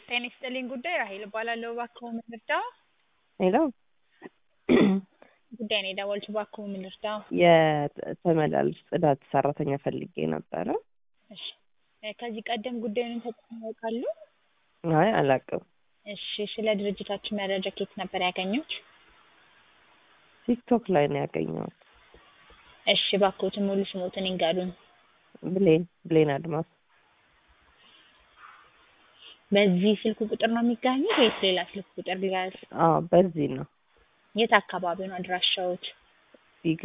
ጤና ይስጥልኝ ጉዳይ ራሔል እባላለሁ። እባክዎ ምን ልርዳዎ? ሄሎ ጉዳይ ነው የደወልኩት። እባክዎ ምን ልርዳዎ? የተመላላሽ ጽዳት ሰራተኛ ፈልጌ ነበረ። እሺ እ ከዚህ ቀደም ጉዳዩን ተጠቅመው ያውቃሉ? አይ አላውቅም። እሺ ስለ ድርጅታችን መረጃ ከየት ነበር ያገኙት? ቲክቶክ ላይ ነው ያገኘሁት። እሺ እባክዎትን ሙሉ ስሞትን ይንገሩን? ብሌን ብሌን አድማሱ። በዚህ ስልክ ቁጥር ነው የሚገኙት ወይስ ሌላ ስልክ ቁጥር ልያዝ? አዎ በዚህ ነው የት አካባቢ ነው አድራሻዎት? ፊጋ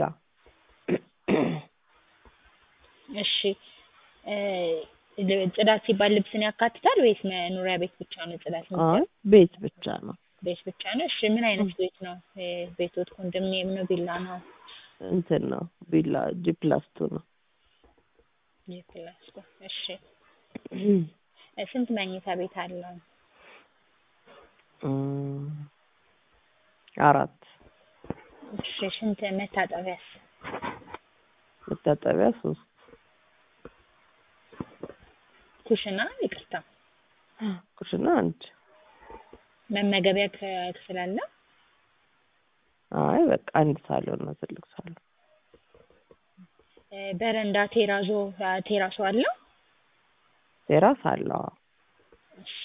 እሺ እ ጽዳት ሲባል ልብስን ያካትታል ወይስ መኖሪያ ቤት ብቻ ነው ጽዳት አይ የሚባለው? ቤት ብቻ ነው። ቤት ብቻ ነው። እሺ ምን አይነት ቤት ነው? እ ቤቶት ኮንዶሚኒየም ነው ቪላ ነው? እንትን ነው ቪላ ጂ ፕላስ ቱ ነው። ጂ ፕላስ ቱ እሺ እ ስንት መኝታ ቤት አለው? እም አራት እሺ ስንት መታጠቢያስ? መታጠቢያ ሶስት ኩሽና ይቅርታ ኩሽና አንድ መመገቢያ ክ- ክፍል አለ? አይ በቃ አንድ ሳሎን ነው ትልቅ ሳሎን። እ በረንዳ ቴራዞ ቴራሶ አለው? ቴራስ አለው አዎ። እሺ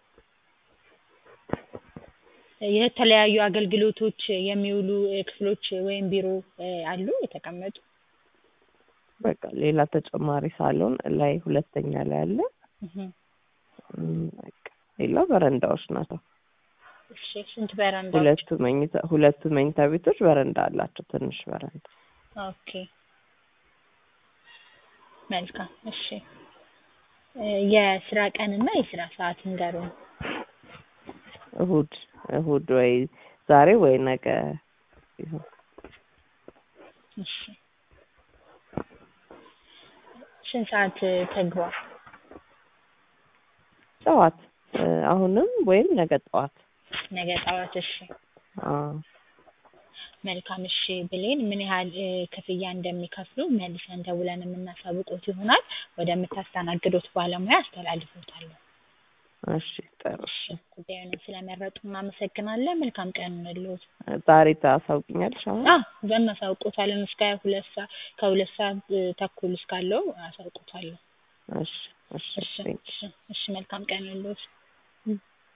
የተለያዩ አገልግሎቶች የሚውሉ እ ክፍሎች ወይም ቢሮ እ አሉ የተቀመጡ? በቃ ሌላ ተጨማሪ ሳሎን ላይ ሁለተኛ ላይ አለ። እህ እም በቃ ሌላ በረንዳዎች ናቸው። እሺ ስንት በረንዳዎች? ሁለቱ መኝታ ሁለቱ መኝታ ቤቶች በረንዳ አላቸው ትንሽ በረንዳ። ኦኬ መልካም እሺ እ የስራ ቀንና የስራ ሰዓት ይንገሩን? እሁድ እሁድ ወይ ዛሬ ወይ ነገ ይሁን። እሺ ስንት ሰዓት ተግባር? ጠዋት እ አሁንም ወይም ነገ ጠዋት። ነገ ጠዋት እሺ አዎ መልካም እሺ ብሌን ምን ያህል እ ክፍያ እንደሚከፍሉ መልሰን ደውለን የምናሳውቅዎት ይሆናል። ወደምታስተናግዱት ባለሙያ አስተላልፍዎታለሁ። እሺ ጥሩ እሺ ጉዳዩን ስለመረጡ እናመሰግናለን። መልካም ቀን ይሁንልዎት። ዛሬ ታሳውቂኛለሽ አሁን? አዎ እናሳውቅዎታለን እስከ ሁለት ሰዓት ከሁለት ሰዓት እ ተኩል እስካለው አሳውቅዎታለሁ። እሺ እሺ እሺ ቴንክ እሺ እሺ መልካም ቀን ይሁንልዎት።